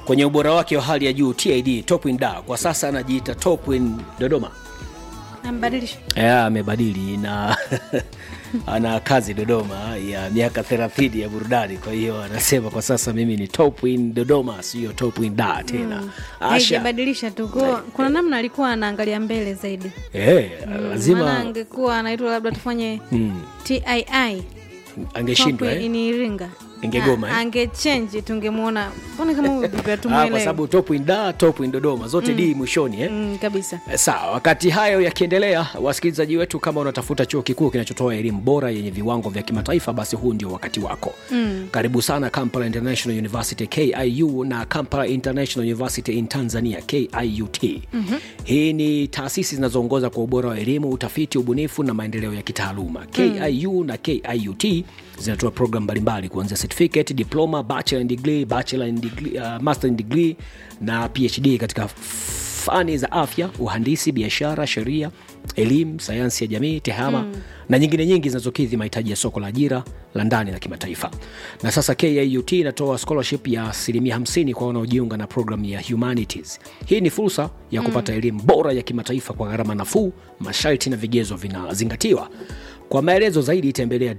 kwenye ubora wake wa hali ya juu TID Topwin Da kwa sasa anajiita Topwin Dodoma. ambadilisha Ya, amebadili na ana kazi Dodoma ya miaka 30 ya burudani. Kwa hiyo anasema kwa sasa mimi ni Topwin Dodoma, sio Topwin Da tena. Asha haijabadilisha tu Kwa- kuna namna alikuwa anaangalia mbele zaidi eh, maana lazima angekuwa anaitwa labda tufanye mm, tii angeshindwa Top eh? in Iringa Ingegoma, Ah, eh? angechenji tungemwona mbona kama huyu vipi Ah, kwa hatumuelewi sababu Topwin Da, Topwin Dodoma zote D mwishoni eh? mm, kabisa Sawa, wakati hayo yakiendelea, wasikilizaji wetu, kama unatafuta chuo kikuu kinachotoa elimu bora yenye viwango vya kimataifa, basi huu ndio wakati wako. Mm. Karibu sana Kampala International University KIU na Kampala International University in Tanzania KIUT. Mm-hmm. Hii ni taasisi zinazoongoza kwa ubora wa elimu, utafiti, ubunifu na maendeleo ya kitaaluma. KIU na KIUT zinatoa programu mbalimbali kuanzia certificate, diploma, bachelor in degree, bachelor in degree, uh, master in degree na PhD katika fani za afya, uhandisi, biashara, sheria, elimu, sayansi ya jamii, tehama mm. na nyingine nyingi zinazokidhi mahitaji ya soko la ajira la ndani na kimataifa. Na sasa KIUT inatoa scholarship ya asilimia 50 kwa wanaojiunga na programu ya humanities. Hii ni fursa ya kupata elimu bora ya kimataifa kwa gharama nafuu, masharti na vigezo vinazingatiwa. Kwa maelezo zaidi tembelea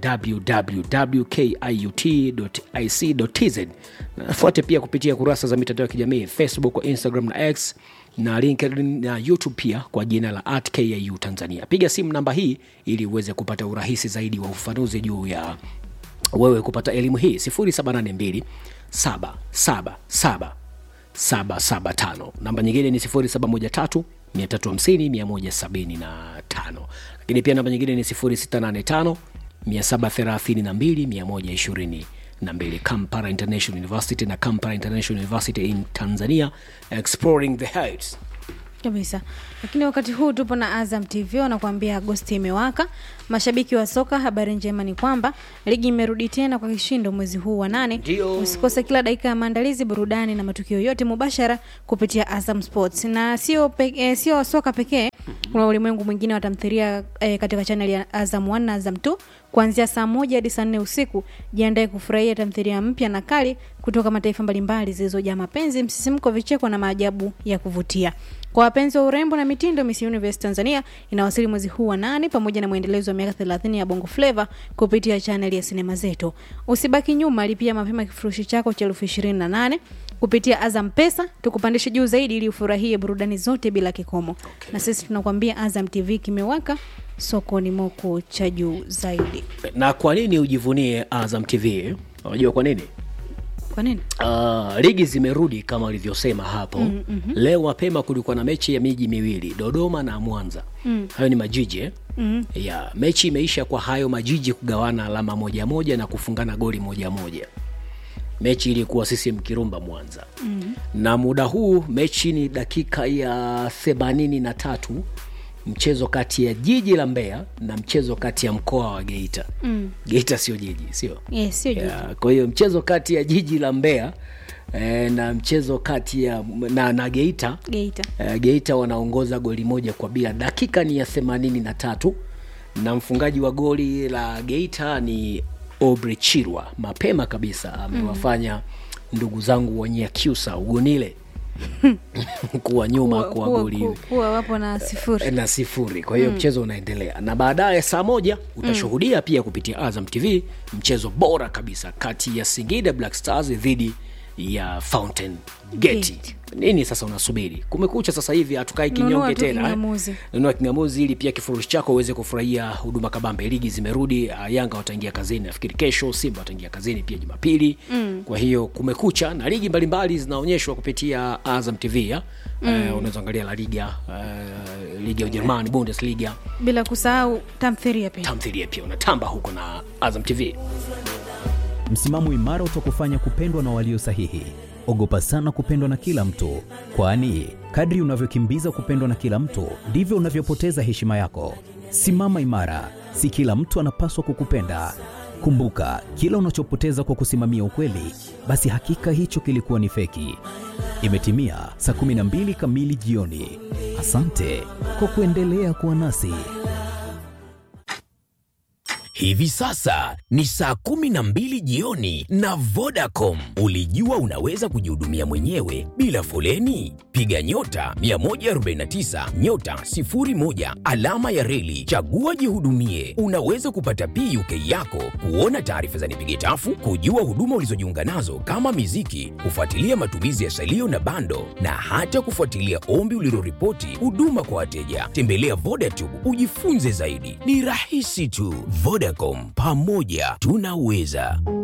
www.kiut.ac.tz na nafuate pia kupitia kurasa za mitandao ya kijamii Facebook, Instagram na X na LinkedIn na YouTube pia kwa jina la at KIU Tanzania. Piga simu namba hii ili uweze kupata urahisi zaidi wa ufafanuzi juu ya wewe kupata elimu hii 0782 777 775 namba nyingine ni 0713 350 175 lakini pia namba nyingine ni 0685 732 122 kampala international university na kampala international university in tanzania exploring the heights kabisa lakini wakati huu tupo na azam tv wanakuambia agosti imewaka mashabiki wa soka habari njema ni kwamba ligi imerudi tena kwa kishindo mwezi huu wa nane Ndio. usikose kila dakika ya maandalizi burudani na matukio yote mubashara kupitia azam sports na sio pe, eh, sio soka pekee kuna ulimwengu mwingine wa tamthilia eh, katika chanel ya azam 1 na azam 2 kuanzia saa moja hadi saa nne usiku jiandae kufurahia tamthilia mpya na kali kutoka mataifa mbalimbali zilizojaa mapenzi msisimko vicheko na maajabu ya kuvutia kwa wapenzi wa urembo na mitindo miss universe tanzania inawasili mwezi huu wa nane pamoja na mwendelezo wa miaka 30 ya bongo fleva kupitia chaneli ya sinema zetu usibaki nyuma lipia mapema kifurushi chako cha elfu ishirini na nane kupitia azam pesa tukupandishe juu zaidi ili ufurahie burudani zote bila kikomo okay. na sisi tunakwambia azam tv kimewaka sokoni moko cha juu zaidi na kwa nini ujivunie azam tv unajua kwa nini kwa nini Uh, ligi zimerudi kama walivyosema hapo mm, mm-hmm. leo mapema kulikuwa na mechi ya miji miwili dodoma na mwanza mm. hayo ni majiji eh? mm. ya mechi imeisha kwa hayo majiji kugawana alama moja moja na kufungana goli moja moja mechi ilikuwa sisi mkirumba mwanza mm. na muda huu mechi ni dakika ya themanini na tatu mchezo kati ya jiji la mbeya na mchezo kati ya mkoa wa geita mm. geita sio jiji sio yes, sio juu ya, kwa hiyo mchezo kati ya jiji la Mbeya eh, na mchezo kati ya na, na Geita geita eh, Geita wanaongoza goli moja kwa bila. Dakika ni ya themanini na tatu na mfungaji wa goli la Geita ni Obre Chirwa, mapema kabisa amewafanya mm. ndugu zangu wa Nyakyusa ugonile kuwa nyuma Kuwa- kwa kuwa- goli kuwa- kuwa wapo na sifuri na sifuri kwa hiyo mm. mchezo unaendelea na baadaye saa moja utashuhudia mm. pia kupitia azam tv mchezo bora kabisa kati ya singida black stars dhidi ya fountain gate Gate. nini sasa unasubiri kumekucha sasa hivi hatukai Nunua kinyonge tu tena eh? kingamuzi. nunua kingamuzi ili pia kifurushi chako uweze kufurahia huduma kabambe ligi zimerudi uh, yanga wataingia kazini nafikiri kesho simba wataingia kazini pia jumapili mm. kwa hiyo kumekucha na ligi mbalimbali zinaonyeshwa kupitia azam tv ya mm. uh, unaweza angalia la liga uh, ligi ya ujerumani bundesliga bila kusahau tamthiria pia tamthilia pia unatamba huko na azam tv Msimamo imara utakufanya kupendwa na walio sahihi. Ogopa sana kupendwa na kila mtu, kwani kadri unavyokimbiza kupendwa na kila mtu ndivyo unavyopoteza heshima yako. Simama imara, si kila mtu anapaswa kukupenda. Kumbuka, kila unachopoteza kwa kusimamia ukweli, basi hakika hicho kilikuwa ni feki. Imetimia saa 12 kamili jioni. Asante kwa kuendelea kuwa nasi. Hivi sasa ni saa kumi na mbili jioni na Vodacom. Ulijua unaweza kujihudumia mwenyewe bila foleni? Piga nyota 149 nyota 01 alama ya reli, chagua jihudumie. Unaweza kupata PUK yako, kuona taarifa za nipige tafu, kujua huduma ulizojiunga nazo kama miziki, kufuatilia matumizi ya salio na bando, na hata kufuatilia ombi uliloripoti huduma kwa wateja. Tembelea Vodacom ujifunze zaidi, ni rahisi tu. Vodacom, pamoja tunaweza.